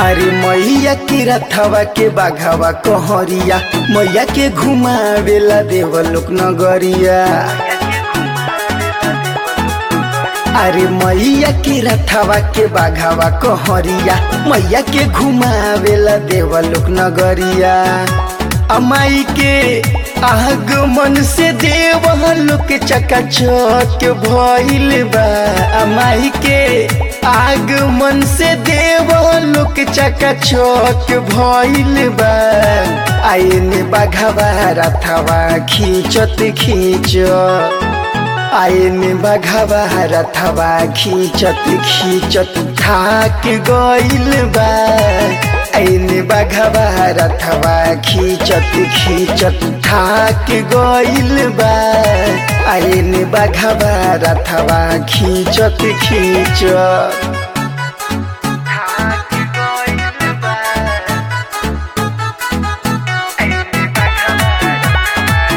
अरे मैया के रथवा के बाघावा कहरिया मैया के घुमावेला देवलोक नगरिया अरे मैया के रथवा के बाघावा कहरिया मैया के घुमावेला देवलोक नगरिया अमाई के आगमन से देवलोक चकाचक भइल बा अमाई के आगमन से देवलोक चकाचक भइल बा आइने बाघावा रथवा खींचत खींच आइने बाघावा रथवा खींचत खींचत थाक गइल बा आइने बाघावा रथवा खींचत खींचत थाक गइल बा आइने बाघावा रथवा खींचत खींचत थाक गइल बा आइने बाघावा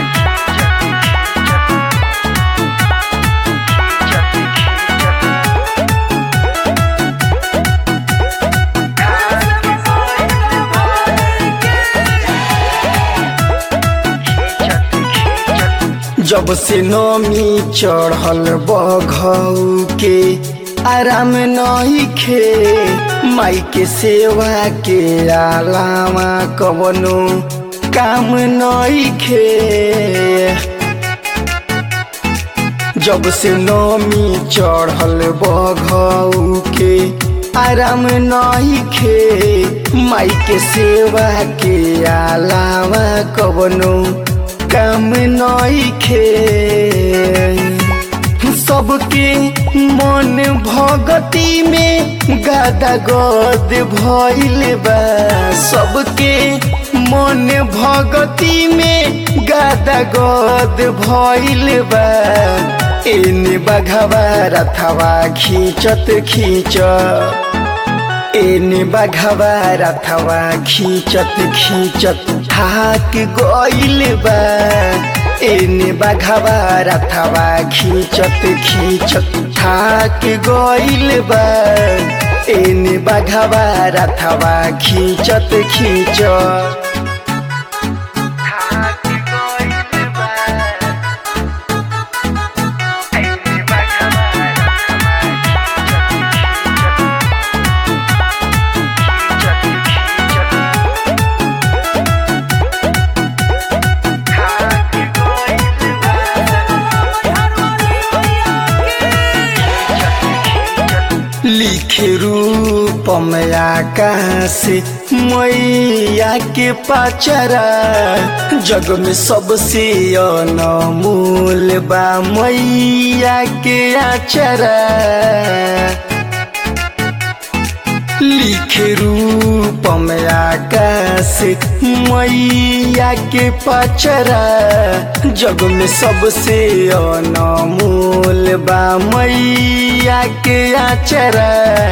जब से नमी चढ़ल बघऊ के आराम नहीं खे माई के सेवा के अलावा कवनो काम नहीं खे जब से नमी चढ़ल बघऊ के आराम नहीं खे माई के सेवा के अलावा कवनो काम नहीं खे सबके मन भगती में गादा गद भइल बा सबके मन भगती में गादा गद भइल बा एने बघवा रथवा खींचत खींच एने बघवा रथवा खींचत खींचत थाक गइल बा एने बघवा रथवा खींचत खींचत थाक गइल बा एने बघवा रथवा खींचत खींचत थाक गइल बा एने बघवा लिखे रूप में आकाश मैया के पाचरा जग में सबसे अनमोल बा मैया के आचरा लिखे रूप में आकाश मैया के पचरा जग में सबसे अनमोल बा मैया के आचरा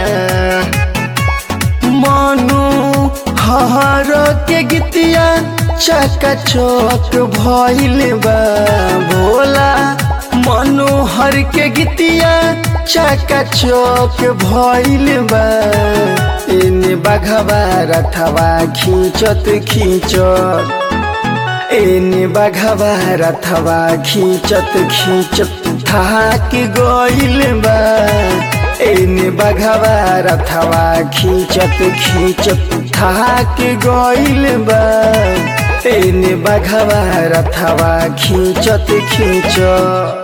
मनु हर के गीतिया चकाचक भइल बा भोला मनोहर के गीतिया चकाचक भइल बा एने बघवा रथवा खींचत खींचत एने बघवा रथवा खींचत खींचत थाक गइल बा एने बघवा रथवा खींचत खींचत थाक गइल बा एने बघवा रथवा खींचत खींचत